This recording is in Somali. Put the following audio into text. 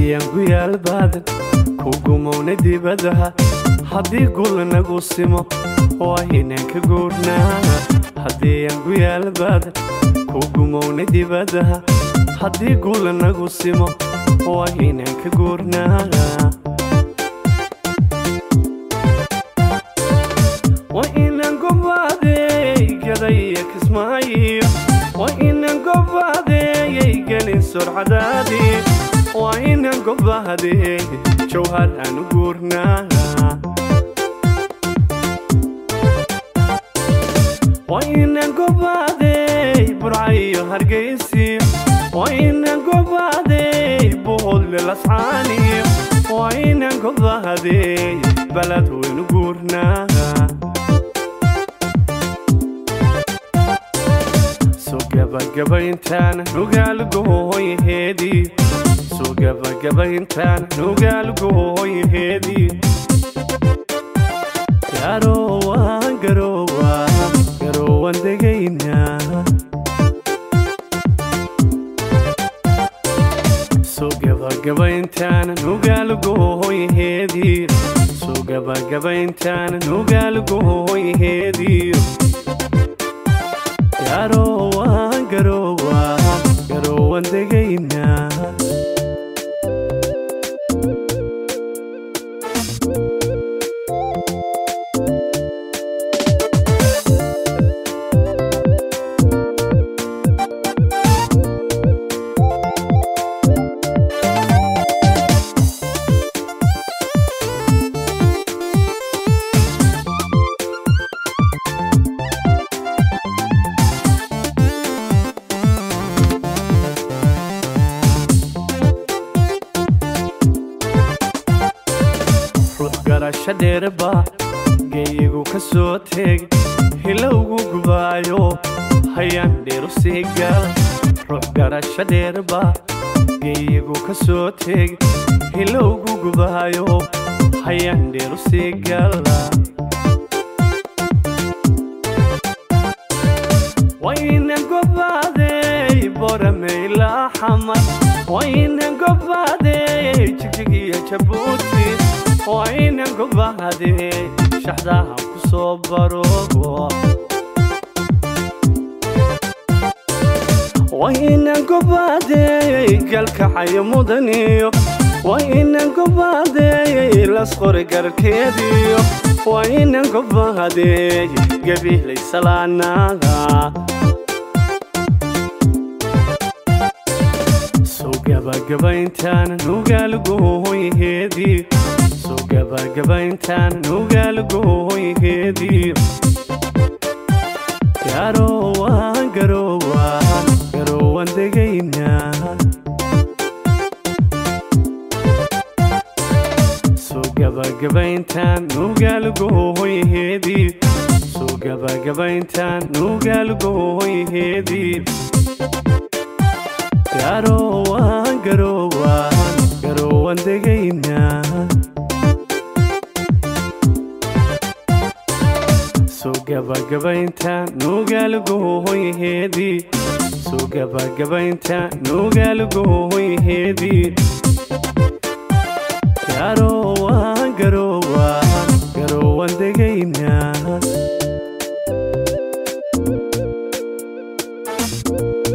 haddii aan ku yaal baadan ku gumowna dibadaha haddii gul nagu simo waa inaan ka guurnaa haddii aan ku yaal baadan ku gumowna dibadaha haddii gul nagu simo waa inaan ka guurnaa waa inaan gobaadeey gadaya kismaayo waa inaan gobaadeeyay gelin surcadaadii waa inaan gobaadeey jawhar aan u guurnaa waa inaan gobaadeey burcayo hargaysiyo waa inaan gobaadeey buhodle lascaaniyo waa inaan gobaadeey balad waynu guurnaa soo gabagabayntaana nugaalugooyaheedii soo gabagabayntaana nugaalugooyaheedii garowaan garowaan garowaan degaynaa soo gabagabayntaana nugaalugooyaheedii soo gabagabayntaana nugaalugooyaheedii garowaan garowaan garowaan degaynaa ruux garasho dheerba geeyigu ka soo teeg hilowgu gubaayo hayaan dheeru sii gal ruux garasho dheerba geeyigu ka soo teeg hilowgu gubaayo hayaan dheeru sii gala wayna gobaadeey borameyla xamar wayna gobaadeey jigjigiyo jabuuti wayna gobaadeey shaxdaha ku soo baroogo wayna gobaadeey galkacayo mudaniyo wayna gobaadeey lasqori garkeediyo wayna gobaadeey gabihlay salaanaga soo gabagabayntaana nugaalugooyaheedii soo gabagabayntaana nugaalugooyaheedii garowaan garowaan garowaan degaynaa soo gabagabayntaan nugaalugooyaheedii soo gabagabayntaan nugaalugooyaheedii garowaan garowaan garowaan degaynaa soo gabagabayntaan nugaalugooyaheedii soo gabagabayntaan nugaalugooyaheedii garowaan garowaan garowaan degaynaa